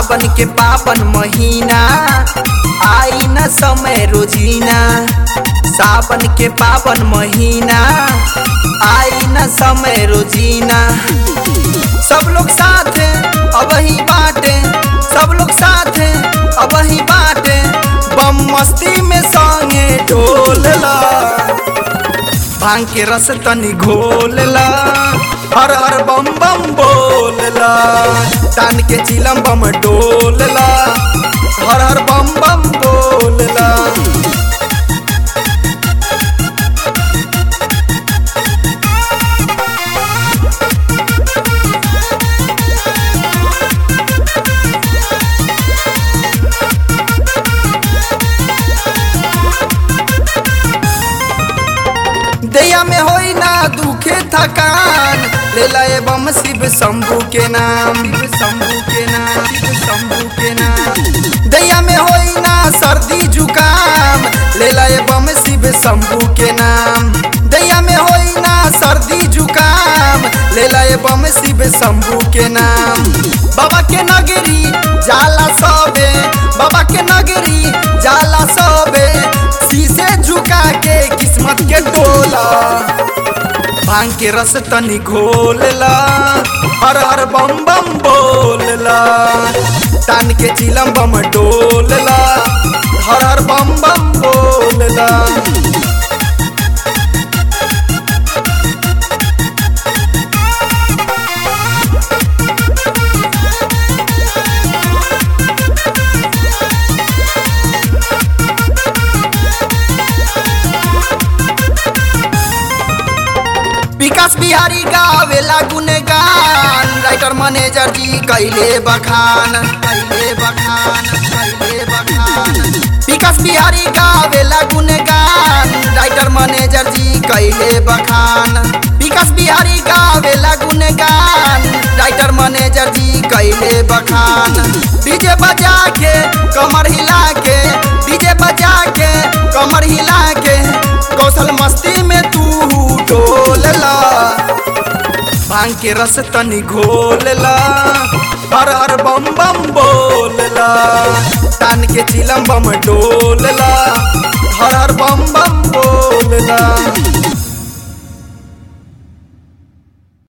सावन के पावन महीना आई न समय रोजीना सावन के पावन महीना आई न समय रोजीना सब लोग साथ अब ही बाटे सब लोग साथ अब ही बाटे बम मस्ती में संगे ढोलला भांग के रस तनी घोलला हर हर बम बम बोलला तान के चिलम बम डोलला हर हर बम बम बोलला दैया में होई ना दुखे थकान ले लाए बम शिव शंभू के नाम शिव शंभू के नाम शिव शंभू के नाम दैया में होई ना सर्दी जुकाम ले लाए बम शिव शंभू के नाम दैया में होई ना सर्दी जुकाम ले लाए बम शिव शंभू के नाम बाबा के नगरी जाला सबे बाबा के नगरी जाला सबे शीशे झुका के किस्मत के टोला भांग के रस तनी घोलला हर हर बम बम बोलला तान के चिलम बम डोलला हर हर बम बम बोलला विकास बिहारी गावेला गुणगान राइटर मैनेजर जी कैले बखान कैले बखान कैले बखान विकास बिहारी गावेला गुणगान राइटर मैनेजर जी कैले बखान विकास बिहारी गावेला गुणगान राइटर मैनेजर जी कैले बखान डीजे बजा के कमर हिला के डीजे बजा के कमर हिला के कौशल मस्ती में तू डोलला भांग के रस तनी घोलला हर हर बम बम बोलला तान के चिलम बम डोलला हर हर बम बम बोलला